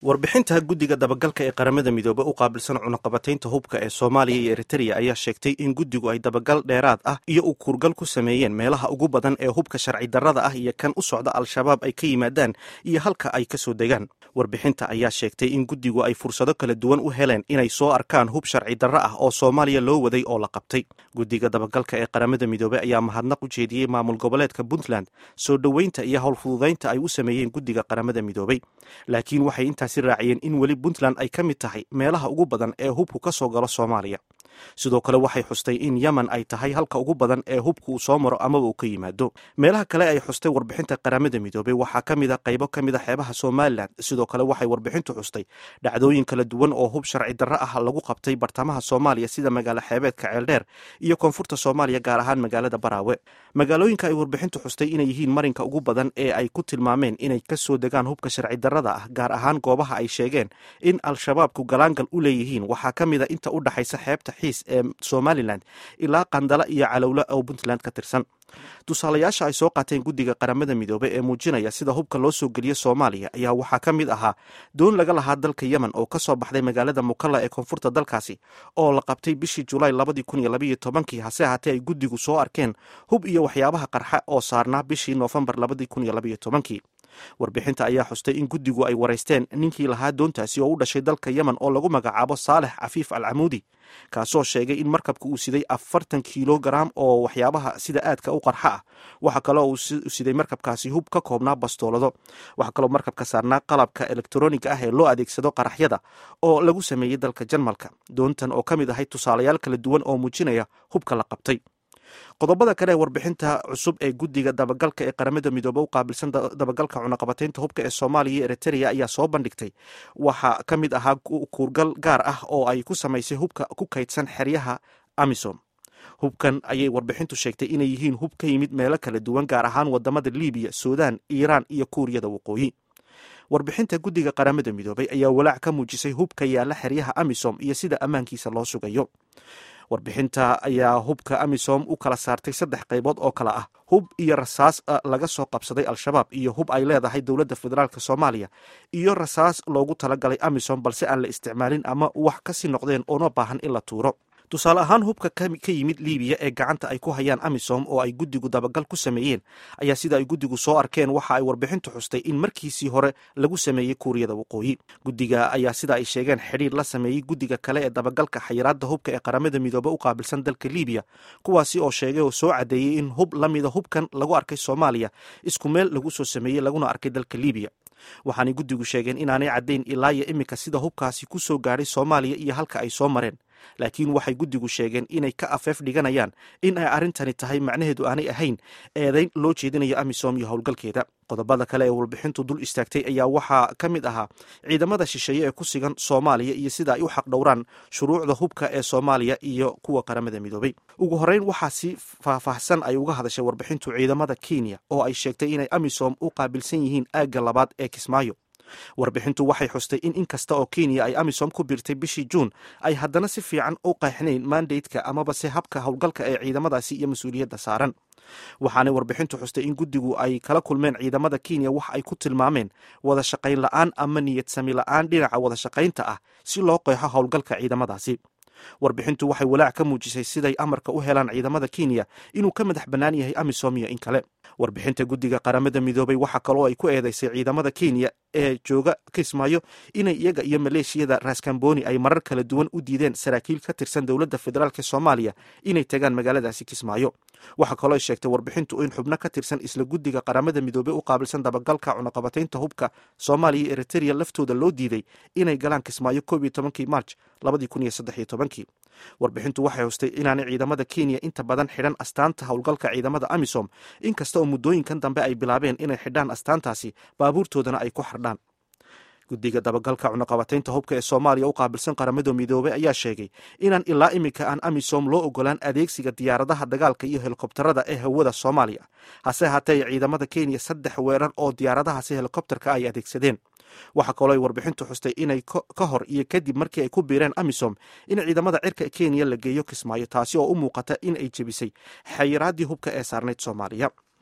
warbixinta guddiga dabagalka ee qaramada midoobe u qaabilsan cunaqabataynta hubka ee soomaaliya iyo eritreya ayaa sheegtay in guddigu ay dabagal dheeraad ah iyo u kuurgal ku sameeyeen meelaha ugu badan ee hubka sharci darrada ah iyo kan u socda al-shabaab ay ka yimaadaan iyo halka ay ka soo degaan warbixinta ayaa sheegtay in guddigu ay fursado kala duwan u heleen inay soo arkaan hub sharci darro ah oo soomaaliya loo waday oo la qabtay guddiga dabagalka ee qaramada midoobe ayaa mahadnaq u jeediyey maamul goboleedka puntland soo dhoweynta iyo howlfududaynta ay u sameeyeen guddiga qaramada midoobey laakiin waxay intaasi raaciyeen in weli puntland ay ka mid tahay meelaha ugu badan ee hubku ka soo galo soomaaliya sidoo kale waxay xustay in yemen ay tahay halka ugu badan ee hubku uu soo maro amaba uu ka yimaado meelaha kale ay xustay warbixinta qaramada midoobey waxaa ka mid a qaybo ka mid a xeebaha somalilan sidoo kale waxay warbixintu xustay dhacdooyin kala duwan oo hub sharci darro ah lagu qabtay bartamaha soomaaliya sida magaalo xeebeedka ceeldheer iyo koonfurta soomaaliya gaar ahaan magaalada baraawe magaalooyinka ay warbixintu xustay inay yihiin marinka ugu badan ee ay ku tilmaameen inay ka soo degaan hubka sharci darrada ah gaar ahaan goobaha ay sheegeen in al-shabaabku galaangal u leeyihiin waxaa ka mid a inta u dhaxaysa xeebta xiis ee somalilan ilaa qandala iyo calowle oo puntland ka tirsan tusaalayaasha ay soo qaateen guddiga qaramada midoobe ee muujinaya sida hubka loo soo geliyo soomaaliya ayaa waxaa ka mid ahaa doon laga lahaa dalka yemen oo ka soo baxday magaalada mukalla ee koonfurta dalkaasi oo la qabtay bishii julaay labadii kun iyo labaiyo tobankii hase ahaatee ay guddigu soo arkeen hub iyo waxyaabaha qarxa oo saarnaa bishii noofembar labadii kun iyo labaiyo tobankii warbixinta ayaa xustay in guddigu ay waraysteen ninkii lahaa doontaasi oo u dhashay dalka yemen oo lagu magacaabo saalex cafiif al camuudi kaasoo sheegay in markabka uu siday afartan kilogaram oo waxyaabaha sida aadka u qarxa ah waxaa kaloo uu siday markabkaasi hub ka koobnaa bastoolado waxaa kaloo markabka saarnaa qalabka elektroniga ah ee loo adeegsado qaraxyada oo lagu sameeyey dalka jarmalka doontan oo ka mid ahay tusaalayaal kala duwan oo muujinaya hubka la qabtay qodobada kale ee warbixinta cusub ee guddiga dabagalka ee qaramada midoobe u qaabilsan dabagalka cunaqabataynta hubka ee soomaaliya iyo eritrea ayaa soo bandhigtay waxaa ka mid ahaa kuurgal gaar ah oo ay ku samaysay hubka ku kaydsan xeryaha amisom hubkan ayay warbixintu sheegtay inay yihiin hub ka yimid meelo kala duwan gaar ahaan wadamada libiya suudaan iiraan iyo kuuriyada waqooyi warbixinta guddiga qaramada midoobey ayaa walaac ka muujisay hubka yaalla xeryaha amisom iyo sida ammaankiisa loo sugayo warbixinta ayaa hubka amisom u kala saartay saddex qaybood oo kale ah hub iyo rasaas laga soo qabsaday al-shabaab iyo hub ay leedahay dowladda federaalk soomaaliya iyo rasaas loogu talagalay amisom balse aan la isticmaalin ama wax kasii noqdeen oona baahan in la tuuro tusaale ahaan hubka ka yimid libiya ee gacanta ay ku hayaan amisom oo ay guddigu dabagal ku sameeyeen ayaa sida ay guddigu soo arkeen waxa ay warbixintu xustay in markiisii hore lagu sameeyey kuuriyada waqooyi guddiga ayaa sida ay sheegeen xidhiir la sameeyey guddiga kale ee dabagalka xayiraadda hubka ee qaramada midoobe u qaabilsan dalka libiya kuwaasi oo sheegay oo soo caddeeyey in hub la mida hubkan lagu arkay soomaaliya isku meel lagu soo sameeyey laguna arkay dalka libiya waxaanay guddigu sheegeen inaanay caddayn ilaa iyo iminka sida hubkaasi ku soo gaadhay soomaaliya iyo halka ay soo mareen laakiin waxay guddigu sheegeen inay ka afeef dhiganayaan in ay arrintani tahay macnaheedu aanay ahayn eedayn loo jeedinayo amisom iyo howlgalkeeda qodobada kale ee warbixintu dul istaagtay ayaa waxaa ka mid ahaa ciidamada shisheeye ee ku sigan soomaaliya iyo sida ay u xaqdhowraan shuruucda hubka ee soomaaliya iyo kuwa qaramada midoobey ugu horreyn waxaa si faahfaahsan ay uga hadashay warbixintu ciidamada kenya oo ay sheegtay inay amisom u qaabilsan yihiin aagga labaad ee kismaayo warbixintu waxay xustay in in kasta oo kenya ay amisom ku biirtay bishii juun ay haddana si fiican u qeexnayn mandateka amaba se habka howlgalka ee ciidamadaasi iyo mas-uuliyadda saaran waxaanay warbixintu xustay in guddigu ay kala kulmeen ciidamada kenya wax ay ku tilmaameen wada shaqayn la-aan ama niyad sami la-aan dhinaca wada shaqaynta ah si loo qeexo howlgalka ciidamadaasi warbixintu waxay walaac ka muujisay siday amarka u helaan ciidamada kenya inuu ka madax bannaan yahay amisom iyo in kale warbixinta guddiga qaramada midoobey waxaa kaloo ay ku eedeysay ciidamada kenya ee jooga kismaayo inay iyaga iyo maleeshiyada raskamboni ay marar kala duwan u diideen saraakiil ka tirsan dowladda federaalk soomaaliya inay tagaan magaaladaasi kismaayo waxaa kaloo ay sheegtay warbixintu in xubno ka tirsan isla guddiga qaramada midoobey u qaabilsan dabagalka cunaqabataynta hubka soomaaliya iyo eritrea laftooda loo diiday inay galaan kismaayo koob iyo tobankii march labadii kun iyo saddex iyo tobankii warbixintu waxay hustay inaanay ciidamada kenya inta badan xidhan astaanta howlgalka ciidamada amisom inkasta oo muddooyinkan dambe ay bilaabeen inay xidhaan astaantaasi baabuurtoodana ay ku xardhaan guddiga dabagalka cunaqabataynta hubka ee soomaaliya u qaabilsan qaramada midoobey ayaa sheegay inaan ilaa iminka aan amisom loo ogolaan adeegsiga diyaaradaha dagaalka iyo helikobtarada ee hawada soomaaliya hase ahaatee ciidamada kenya saddex weerar oo diyaaradahaasi helikobtarka ay adeegsadeen waxaa kaloo ay warbixintu xustay inay ka hor iyo kadib markii ay ku biireen amisom in ciidamada cirka kenya la geeyo kismaayo taasi oo u muuqata in ay jebisay xayiraaddii hubka ee saarnayd soomaaliya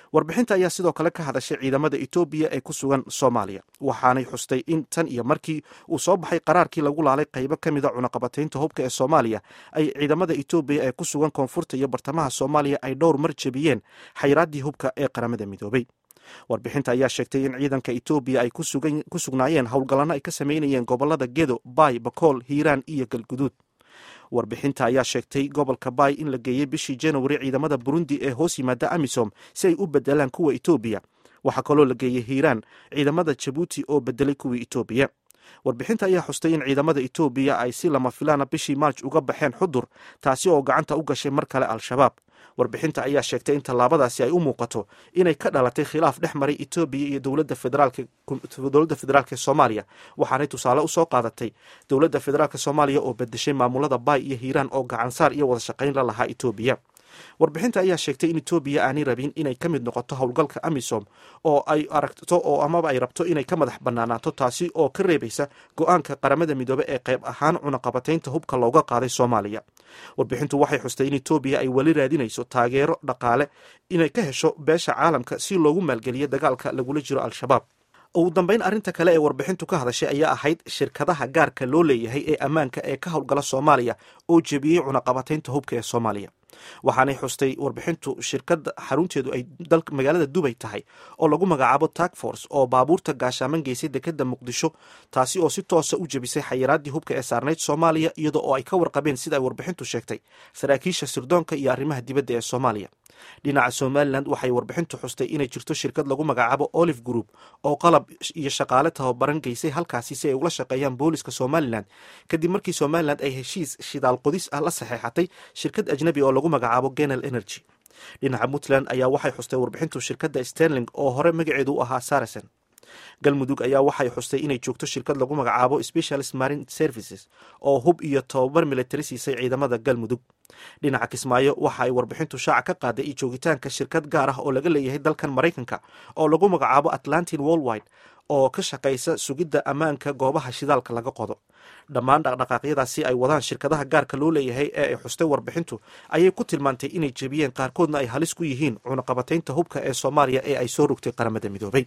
warbixinta ayaa sidoo kale ka hadashay ciidamada etoobiya ee ku sugan soomaaliya waxaanay xustay in tan iyo markii uu soo baxay qaraarkii lagu laalay qaybo ka mida cunaqabataynta hubka ee soomaaliya ay ciidamada etoobiya ee ku sugan koonfurta iyo bartamaha soomaaliya ay dhowr mar jebiyeen xayraaddii hubka ee qaramada midoobay warbixinta ayaa sheegtay in ciidanka etoobiya ay ku sugnaayeen howlgallanno ay ka sameynayeen gobolada gedo baay bakool hiiraan iyo galguduud warbixinta ayaa sheegtay gobolka baay in la geeyey bishii januari ciidamada burundi ee hoos yimaada amisom si ay u bedelaan kuwa etoobiya waxaa kaloo la geeyey hiiraan ciidamada jabuuti oo bedelay kuwii etoobiya warbixinta ayaa xustay in ciidamada etoobiya ay si lama filaana bishii maarj uga baxeen xudur taasi oo gacanta u gashay mar kale al-shabaab warbixinta ayaa sheegtay in tallaabadaasi ay u muuqato inay ka dhalatay khilaaf dhex maray etoobiya iyo dowladda federaalk ee soomaaliya waxaanay tusaale usoo qaadatay dowladda federaalk soomaaliya oo bedeshay maamulada baay iyo hiiraan oo gacansaar iyo wada shaqayn la lahaa etoobiya warbixinta ayaa sheegtay in etoobiya aanay rabin inay ka mid noqoto howlgalka amisom oo ay aragto oo amaba ay rabto inay ka madax banaanaato taasi oo ka reebaysa go-aanka qaramada midoobe ee qayb ahaan cunaqabataynta hubka looga qaaday soomaaliya warbixintu waxay xustay in etoobiya ay weli raadinayso taageero dhaqaale inay ka hesho beesha caalamka si loogu maalgeliyo dagaalka lagula jiro al-shabaab ugu dambeyn arrinta kale ee warbixintu ka hadashay ayaa ahayd shirkadaha gaarka loo leeyahay ee ammaanka ee ka howlgala soomaaliya oo jebiyey cunaqabataynta hubka ee soomaaliya waxaanay xustay warbixintu shirkadda xarunteedu ay magaalada dubay tahay oo lagu magacaabo tagforce oo baabuurta gaashaaman geysay dekeda muqdisho taasi oo si toosa u jebisay xayiraaddii hubka ee saarnayd soomaaliya iyadoo oo ay ka warqabeen sida ay warbixintu sheegtay saraakiisha sirdoonka iyo arrimaha dibadda ee soomaaliya dhinaca somalilan waxay warbixintu xustay inay jirto shirkad lagu magacaabo olive group oo qalab iyo shaqaale tababaran geysay halkaasi si ay ula shaqeeyaan booliska somalilan kadib markii somalilan ay heshiis shidaal qodis ah la saxeexatay shirkad ajnabi oo lagu magacaabo genel energy dhinaca puntland ayaa waxay xustay warbixintu shirkadda sterling oo hore magaceedu u ahaa saracen galmudug ayaa waxay xustay inay joogto shirkad lagu magacaabo specialist marine services oo hub iyo tobabar militari siisay ciidamada galmudug dhinaca kismaayo waxa ay warbixintu shaaca ka qaaday iyo joogitaanka shirkad gaar ah oo laga leeyahay dalkan maraykanka oo lagu magacaabo atlantin worldwide oo ka shaqaysa sugidda ammaanka goobaha shidaalka laga qodo dhammaan dhaqdhaqaaqyadaasi ay wadaan shirkadaha gaarka loo leeyahay ee ay xustay warbixintu ayay ku tilmaantay inay jebiyeen qaarkoodna ay halis ku yihiin cunaqabataynta hubka ee soomaaliya ee ay soo rogtay qaramada midoobay